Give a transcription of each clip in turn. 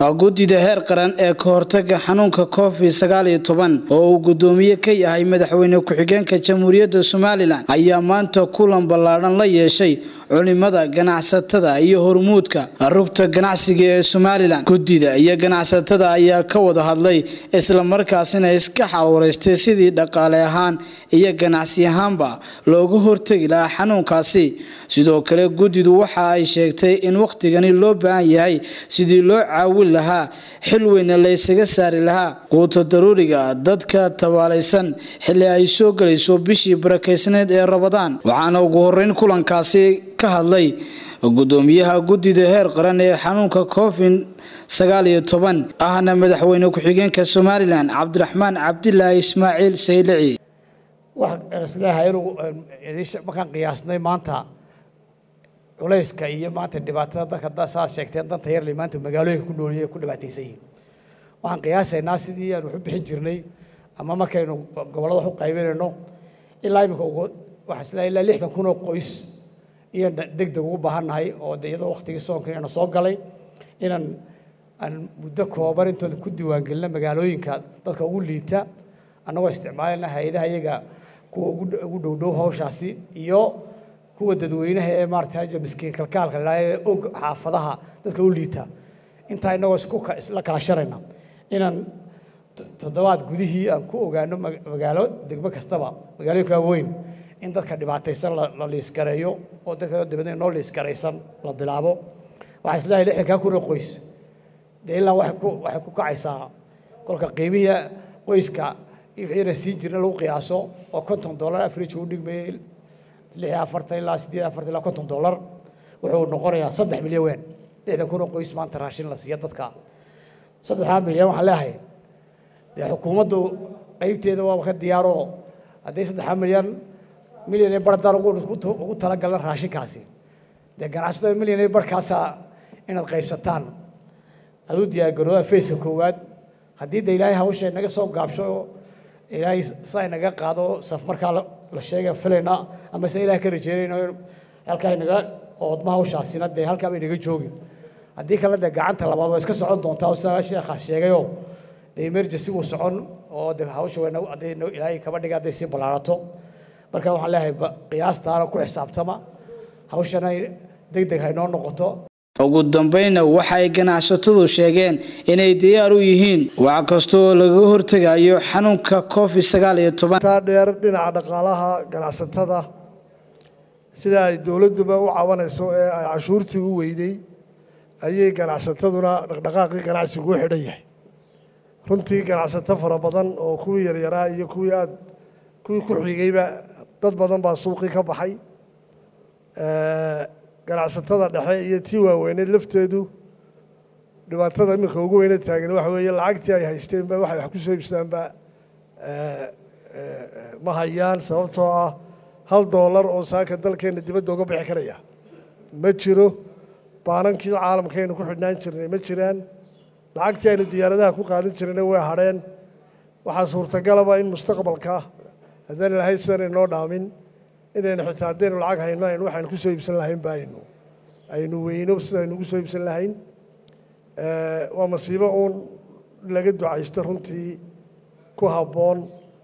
guddida heer qaran ee ka hortaga xanuunka covid sagaal iyo toban oo uu guddoomiye ka yahay madaxweyne ku-xigeenka jamhuuriyadda somalilan ayaa maanta kulan ballaadhan la yeeshay culimada ganacsatada iyo hormuudka rugta ganacsiga ee somalilan guddida iyo ganacsatada ayaa ka wada hadlay islamarkaasina iska xalwareystay sidii dhaqaale ahaan iyo ganacsi ahaanba looga hortegi lahaa xanuunkaasi sidoo kale guddidu waxa ay sheegtay in wakhtigani loo baahan yahay sidii loo caawin lahaa xil weyne laysaga saari lahaa quuta daruuriga dadka tabaalaysan xilli ay soo gelayso bishii barakeysneed ee rabadaan waxaana ugu horeyn kulankaasi ka hadlay gudoomiyaha guddida heer qaran ee xanuunka covid sagaal iyo toban ahna madaxweyne ku-xigeenka somalilan cabdiraxmaan cabdilaahi ismaaciil saylici waxaisleeyahay inuu markaan qiyaasnay maanta culayska iyo maanta dhibaatada dadka saad sheegteen danta yarle maanta magaalooyinka ku nooliyay ku dhibaataysan yihiin waxaan qiyaasaynaa sidii aan wax u bixin jirnay ama markaynu gobollada wax u qaybinayno ilaa imika waxaa isleeyahay ilaa lixdan kun oo qoys iyaan deg deg ugu baahannahay oo de iyadoo waktigii soonka inaynu soo galay inaan aan muddo kooban intooda ku diiwaangelina magaalooyinka dadka ugu liita annagoo isticmaalayna hay-adaha iyaga kuwa ugu dhowdhow hawshaasi iyo kuwa dadweynaha ee maarata miskiin kalkaalka la ee og xaafadaha dadka u liita intaa inagoo isla kala sharayna inaan toddobaad gudihii aan ku ogaano magaalo degmo kastaba magaalooyinka weyn in dadka dhibaataysan la liiskareeyo oo dadka dibadna noo liiskaraysan la bilaabo waxaa isleeyahay lixdankaa kun oo qoys dee ilaa waxay ku waxay ku kacaysaa kolka qiimihii qoyska wixiina siin jirna lagu qiyaaso oo konton dollar average u dhigmayay lix iyo afartan ilaa siddeed afartan ilaa konton dollar wuxuu noqonayaa saddex milyan weyn lixdan kun oo qoys maanta raashin la siiya dadka saddexdaa milyan waxaan leeyahay dee xukuumaddu qaybteeda waaba ka diyaaroo haddii saddexdaa milyan milyan iyo bardaan ugu talagalna raashinkaasi dee ganacsatada milyan iyo barhkaasa inaad qaybsataan aad u diyaargaroodaa fayska koowaad haddii de ilaahay hawsha naga soo gaabsho ilaahay saa inaga qaado saf markaa la sheega filayna ama se ilaah ka rajeynayno halkaa inaga oodma hawshaasina dee halkaa bay naga joogin haddii kale dee gacanta labaad waa iska socon doontaa oo sidaa sheekhaa sheegayoo dee emergency wuu socon oo de hawsha hadday ilaahay kaba dhiga hadday sii ballaarato marka waxaan leeyahay qiyaastaana ku xisaabtama hawshana deg deg haynoo noqoto ugu dambayna waxa ay ganacsatadu sheegeen inay diyaar u yihiin wax kastoo lagaga hortegayo xanuunka covid sagaal iyo toban taa dheer dhinaca dhaqaalaha ganacsatada sida ay dowladduba u cawanayso ee ay cashuurtii u weyday ayay ganacsataduna dhaqdhaqaaqii ganacsigu u xidhan yahay runtii ganacsato fara badan oo kuwii yaryaraa iyo kuwii aad kuwii ku xigayba dad badan baa suuqii ka baxay ganacsatada dhexe iyo tii waaweyneed lafteedu dhibaatada iminka ugu weyne taagan waxa weeye lacagtii ay haysteenba waxay wax ku soo iibsadaanba ma hayaan sababtoo ah hal doolar oo saaka dalkeenna dibadda uga bixi karaya ma jiro baanankii caalamkaynu ku xidhnaan jirnay ma jiraan lacagtii aynu diyaaradaha ku qaadan jirnayna way hadheen waxaa suurtagalaba in mustaqbalka haddaan ilahay sidan inoo dhaamin inaynu xitaa haddaynu lacag hayno aynu waxaynu ku soo iibsan lahayn ba aynu aynu weyno sidaynu ugu soo iibsan lahayn waa masiibo uun laga ducaysto runtii ku habboon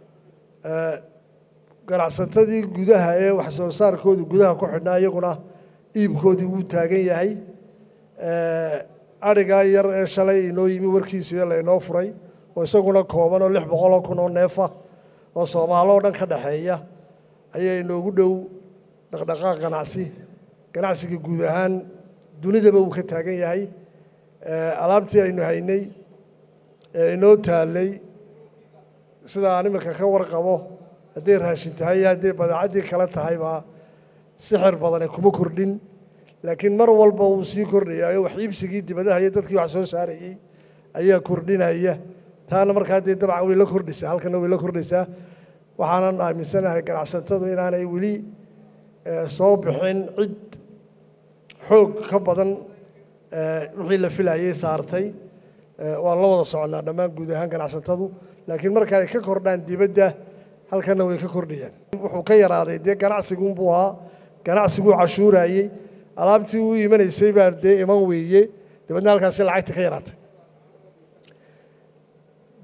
ganacsatadii gudaha ee wax soo saarkoodu gudaha ku xidhnaa iyaguna iibkoodii wuu taagan yahay adhigaa yar ee shalay inoo yimi warkiisuyo laynoo furay oo isaguna kooban oo lix boqoloo kun oo neefa oo soomaalo o dhan ka dhexeeya ayaa inoogu dhow dhaqdhaqaaq ganacsi ganacsiga guud ahaan dunidaba uu ka taagan yahay alaabtii aynu haynay ee inoo taallay sida aan iminka ka warqabo hadday raashin tahay iyo hadday badeecaddii kale tahaybaa sixir badane kuma kordhin laakiin mar walba wuu sii kordhayaayo wax iibsigii dibadaha iyo dadkii wax soo saarayey ayaa kordhinaya taana markaa dee dabcan way la kordhaysaa halkana way la kordhaysaa waxaanan aaminsanahay ganacsatadu inaanay weli soo bixin cid xoog ka badan wixii la filayay saartay waan la wada soconnaa dhammaan guud ahaan ganacsatadu laakiin marka ay ka kordhaan dibadda halkana way ka kordhayaan wuxuu ka yaraaday dee ganacsigunbuu ahaa ganacsiguu cashuurayey alaabtii u imanaysay baa dee iman weeye dabeedna halkaasi lacagta ka yaraatay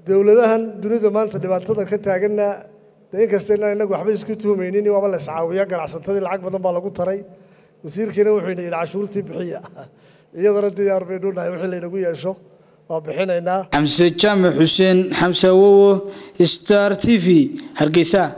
dowladahan dunida maanta dhibaatada ka taaganna dee inkasta inaan inagu waxba isku tuhmaynin waaba la iscaawiya ganacsatadii lacag badan baa lagu taray wasiirkiina wuxuu ina yidhi cashuurtii bixiya iyadana diyaar baynu nahay wixii laynagu yeesho waa bixinaynaa xamse jaamac xuseen xamse awowo star t v hargeysa